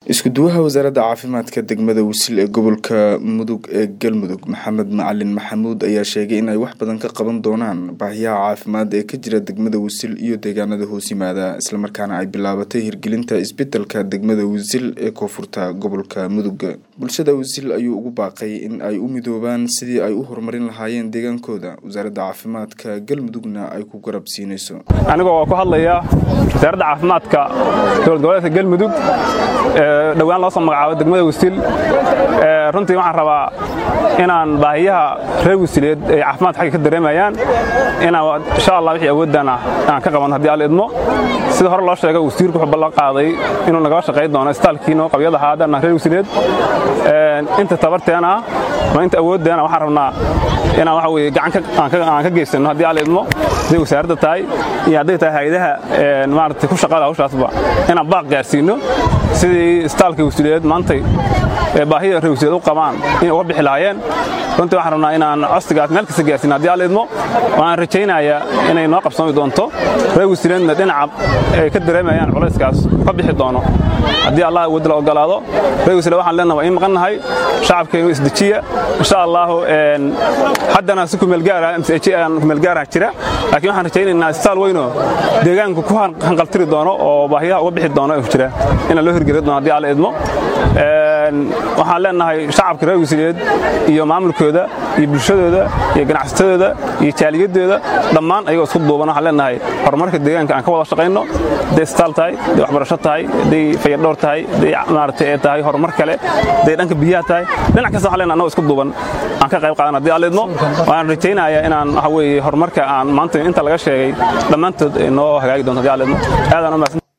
isku-duwaha wasaaradda caafimaadka degmada wisil ee gobolka mudug ee galmudug maxamed macalin maxamuud ayaa sheegay in ay wax badan ka qaban doonaan baahiyaha caafimaad ee ka jira degmada wisil iyo deegaanada hoos yimaada islamarkaana ay bilaabatay hirgelinta isbedelka degmada wisil ee koonfurta gobolka mudug bulshada wisil ayuu ugu baaqay in ay u midoobaan sidii ay u horumarin lahaayeen deegaankooda wasaaradda caafimaadka galmudugna ay ku garab siinayso anigoo ku hadlaya wasaaradda caafimaadka dowlad goboleedka galmudug dhowaan loo soo magacaabo degmada wisil runtii waxaan rabaa inaan baahiyaha reer wisileed ay caafimaad xagga ka dareemayaan inaan insha allah wixii awoodana aan ka qabanno haddii alla idmo sida hore loo sheegay wasiirku wuxuu ballan qaaday inuu nagala shaqayn doono istaalkiino qabyada haadana reer wisileed inta tabarteena ama inta awooddeena waxaan rabnaa inaan waxa weye gacan aan ka geysanno haddii alla idmo siday wasaaradda tahay iyo hadday tahay hay-adaha maaragtay ku shaqada hawshaasba inaan baaq gaarsiinno sidii istaalka wasiileed maantay baahida reer wasiileed u qabaan inay uga bixi lahaayeen runtii waxaan rabnaa inaan codsigaas meel kasta gaarsiin haddii alla idmo waan rajaynayaa inay noo qabsami doonto reer wasiileedna dhinaca ay ka dareemayaan culayskaas ka bixi doono haddii allah awoodda la ogolaado reer wasiileed waxaan leenaha waa in maqan nahay shacabkeenu isdejiya insha allahu haddana si kumeelgaara msaan kumeelgaara jira laakiin waxaan rajaynaynaa istaal weynoo deegaanku ku hanqaltiri doono oo baahiyaha uga bixi doono jira inaan loo hirgeli doono haddii alla idmo waxaan leenahay shacabka reer wasiileed iyo maamulkooda iyo bulshadooda iyo ganacsatadooda iyo jaaliyadooda dhammaan ayagoo isku duuban waxaan leenahay horumarka deegaanka aan ka wada shaqayno hadday istaal tahay hadday waxbarasho tahay hadday fayadhowr tahay hadday maaragtay ee tahay horumar kale hadday dhanka biyaha tahay dhinac kasta waxaan leenahay annagoo isku duuban aan ka qayb qaadan haddii alla idmo waan rajaynayaa inaan waxa weeye horumarka aan maanta inta laga sheegay dhammaantood noo hagaagi doonto haddii alla idmo aadaan u mahadsan